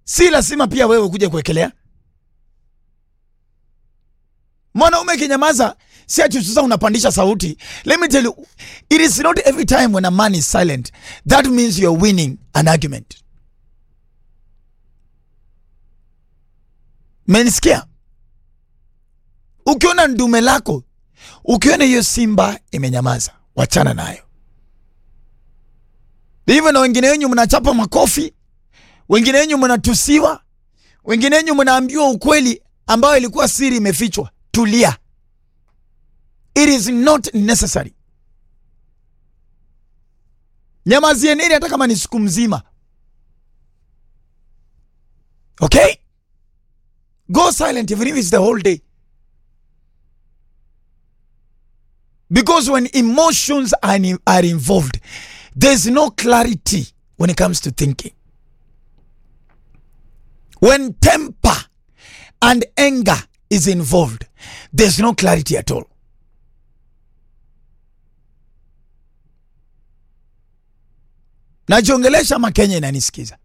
si lazima pia wewe kuja kuwekelea. Mwanaume kinyamaza, si ati sasa unapandisha sauti. Let me tell you, it is not every time when a man is silent that means you're winning an argument. Menisikia? Ukiona ndume lako, ukiona hiyo simba imenyamaza, wachana nayo. Hivyo na wengine wenyu mnachapa makofi, wengine wenyu mnatusiwa, wengine wenyu mnaambiwa ukweli ambayo ilikuwa siri imefichwa. Tulia, it is not necessary. Nyamazieneni hata kama ni siku mzima, okay? Go silent even if it's the whole day. Because when emotions are, are involved, there's no clarity when it comes to thinking. When temper and anger is involved, there's no clarity at all. Najiongelesha ama Kenya inanisikiza?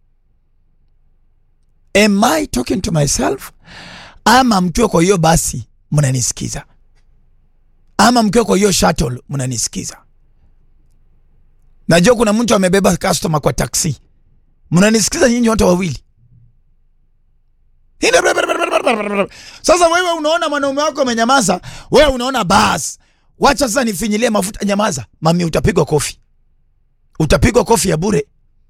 Am I talking to myself ama mkiwa kwa hiyo basi mnanisikiza, ama mkiwa kwa hiyo shuttle mnanisikiza? Najua kuna mtu amebeba customer kwa taksi, mnanisikiza nyinyi wote wawili. Sasa wewe unaona mwanaume wako amenyamaza, wewe unaona bas, wacha sasa nifinyilie mafuta. Nyamaza mami, utapigwa kofi, utapigwa kofi ya bure.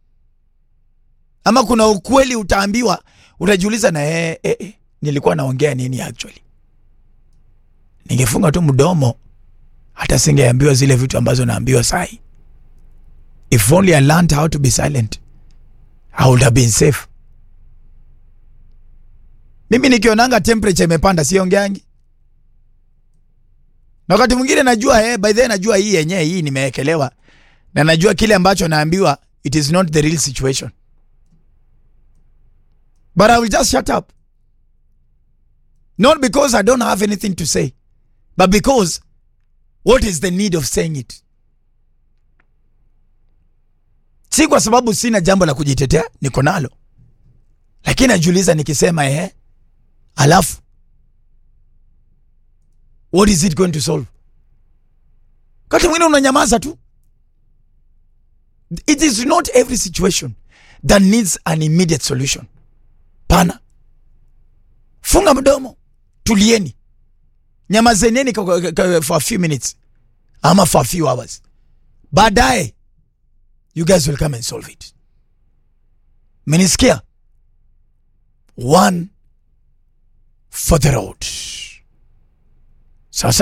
Ama kuna ukweli utaambiwa, utajiuliza na eh, eh, eh, nilikuwa naongea nini actually? Ningefunga tu mdomo, hata singeambiwa zile vitu ambazo naambiwa sahi. If only I learned how to be silent, I would have been safe. Mimi nikionanga temperature imepanda siongeangi, na wakati mwingine najua eh, by the way najua hii yenyewe hii nimewekelewa, na najua kile ambacho naambiwa it is not the real situation, but I will just shut up, not because I don't have anything to say, but because what is the need of saying it? Si kwa sababu sina jambo la kujitetea, niko nalo, lakini najiuliza nikisema ehe, alafu what is it going to solve? Wakati mwingine unanyamaza tu. It is not every situation that needs an immediate solution. Pana, funga mdomo, tulieni, nyamazeneni for a few minutes ama for a few hours, baadaye you guys will come and solve it. Menisikia? One for the road. Sasa